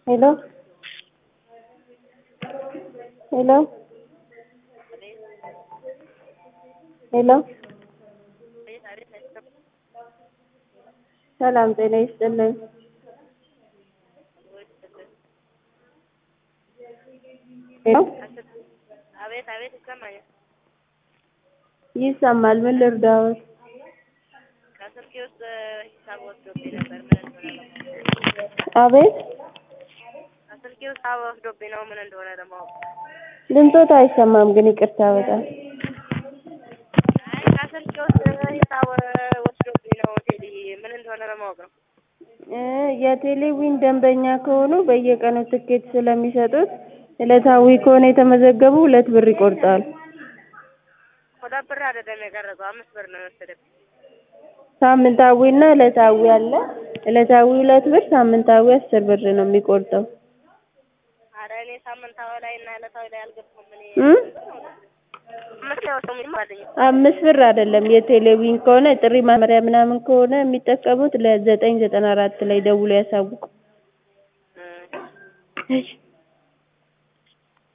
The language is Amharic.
Hello? Hello? ሄሎ ሰላም ጤና ይስጥልኝ። ሄሎ አቤት አቤት ይሰማኛል። ይሰማል። ምን ልርዳዎት? ከስልኬ ውስጥ ሂሳብ ወስዶብኝ ነበር። ምን እንደሆነ ለማወቅ አቤት ከስልኬ ውስጥ ሂሳብ ወስዶብኝ ነው። ምን እንደሆነ ለማወቅ ድምፆት አይሰማም ግን ይቅርታ በጣም አይ ከስልኬ ውስጥ ሂሳብ ወስዶብኝ ነው። ቴዲ ምን እንደሆነ ለማወቅ ነው። እ የቴሌዊን ደንበኛ ከሆኑ በየቀኑ ትኬት ስለሚሰጡት ዕለታዊ ከሆነ የተመዘገቡ ሁለት ብር ይቆርጣሉ። ሁለት ብር አይደለም የቀረጸው አምስት ብር ነው የወሰደብኝ። ሳምንታዊና ዕለታዊ አለ። ዕለታዊ ሁለት ብር፣ ሳምንታዊ አስር ብር ነው የሚቆርጠው። ኧረ እኔ ሳምንታዊ ላይ እና ዕለታዊ ላይ አልገባሁም። እኔ እ አምስት ነው የወሰደው ምንም አለኝ። አምስት ብር አይደለም የቴሌዊን ከሆነ ጥሪ ማመሪያ ምናምን ከሆነ የሚጠቀሙት ለዘጠኝ ዘጠና አራት ላይ ደውሎ ያሳውቁ። እ እሺ